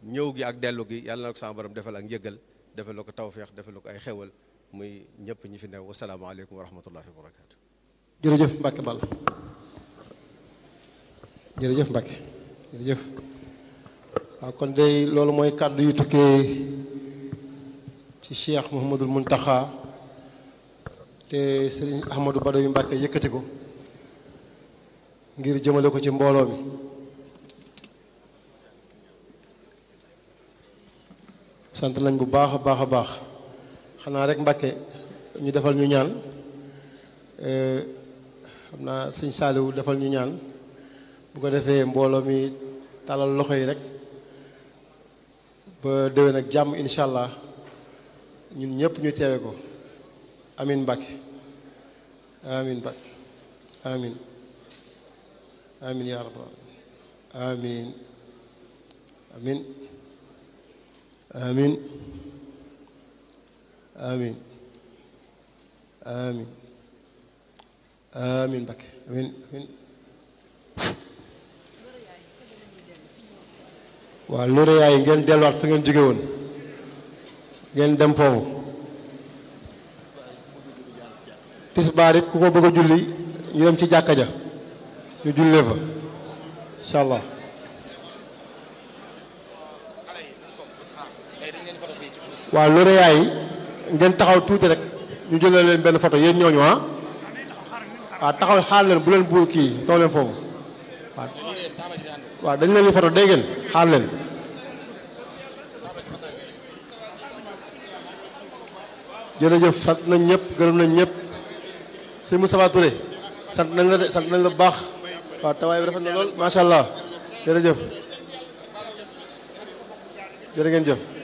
ñëw gi ak dellu gi yàlla na ko sama borom defal ak njëggal defal ko tawféex defal ko ay xewal muy ñëpp ñi fi new wasalaamaaleykum wa rahmatullahi wa barakaatu. jërëjëf Mbacke Ball jërëjëf Mbacke jërëjëf waaw kon day loolu mooy kàddu yu tukkee ci Cheikh Mouhamadul Muntaxa te Serigne Ahmadou Badawi Mbacke yëkkati ko ngir jëmale ko ci mbooloo mi sant nañ bu baax a baax a baax xanaa rek Mbacke ñu defal ñu ñaan xam naa sëñ Saaliwu defal ñu ñaan bu ko defee mbooloo mi talal loxo yi rek ba déwén ak jàmm incha allah ñun ñëpp ñu teewe ko amin Mbacke amin Mbacke amin amin yaa rabbal amin amin amin amin amin amin Mbacke amin amin waaw loolu yaay ngeen delluwaat fa ngeen jóge woon ngeen dem foofu tisbaar it ku ko bëgg a julli ñu dem ci jàkka ja ñu jullee fa incha allah waaw loolu yaay ngeen taxaw tuuti rek ñu jëlee leen benn photo yéen ñooñu ah waaw taxaw xaar leen bu leen bu kii taw leen foofu waaw waaw dañ leen di photo dégg ngeen xaar leen jërëjëf sant nañ ñëpp gërëm nañ ñëpp sëñ Moustapha Touré sant nañ la de sant nañ la bu baax waaw tawaay bi rafet na lool macha allah jërëjëf jërë ngeen jëf